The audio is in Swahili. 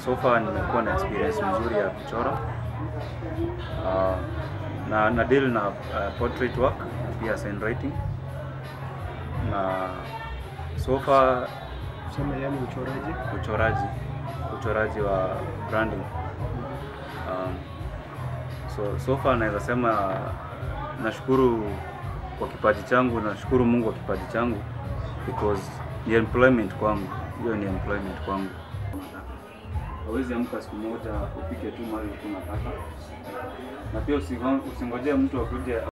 so far nimekuwa na experience mzuri ya kuchora uh, na na deal na uh, portrait work pia sign writing na so far Sema yani uchoraji. uchoraji uchoraji wa branding um, so so far naweza sema nashukuru kwa kipaji changu nashukuru Mungu kwa kipaji changu because ni employment kwangu hiyo ni employment kwangu hawezi amka siku moja upike tu mali unataka na pia usingo- usingojee mtu akuje